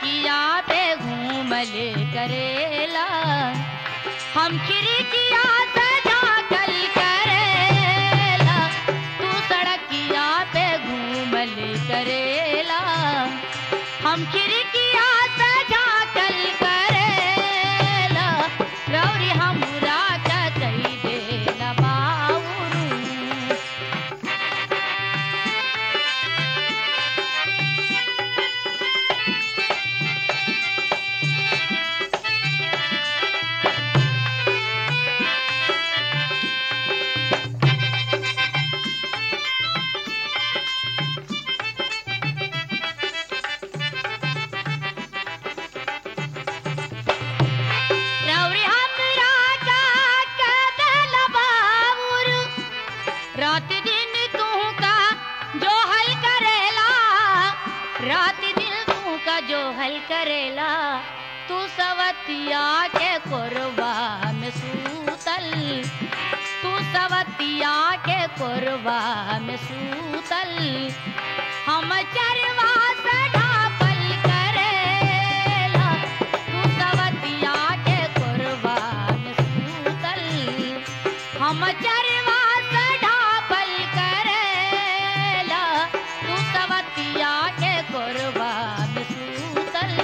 सड़किया पे घूमले करेला हम खिड़किया से झांकल करेला तू सड़किया पे घूमले करेला हम खिड़किया से झांकल करेला रौरी हमरा का कही देला बाउरू रौरी हमरा का कदल बाउर रात दिन तू का जो हल करेला रात दिन तू का जो हल करेला तू सवतिया के कोरबा में सूतल तू सवतिया के कोरबा में सूतल हम चरवा से ढापल करेला तू सवतिया के कोरबा में सूतल हम चरवा से ढापल करेला तू सवतिया के कोरबा में सूतल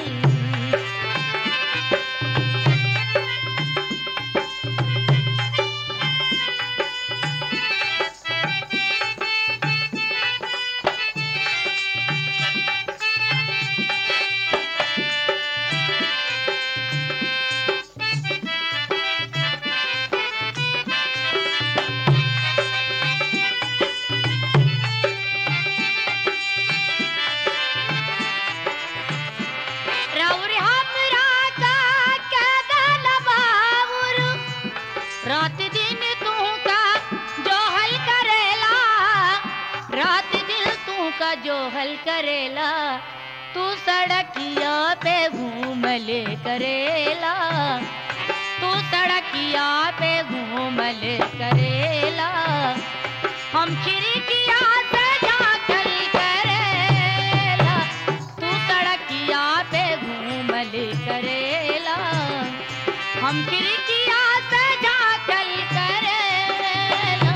रौर हमरा का कदल बाउर रात दिन तू का जो हल करेला रात दिन तू का जो हल करेला तू सड़किया पे घूमले करेला तू सड़किया पे घूमले करेला हम खिड़किया से झांकल करेला तू सड़किया पे घूमले करेला हम खिड़किया से झांकल करेला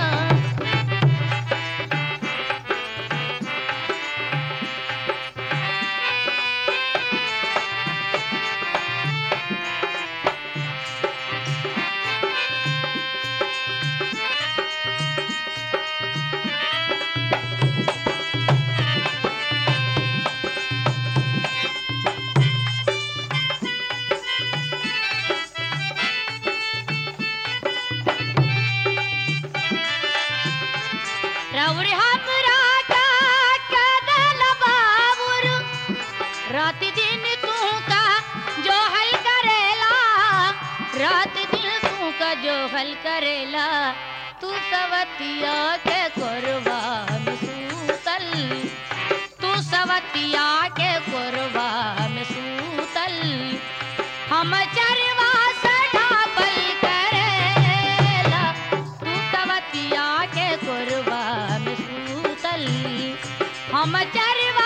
रौर हमरा का कदल बाबुर रात दिन तू का जो हल करेला रात दिन तू का जो हल करेला तू सवतिया के कोरबा में सूतल तू सवतिया के कोरबा में सूतल हम चरवा से ढापल करेला तू सवतिया के कोरबा में सूतल हम चरवा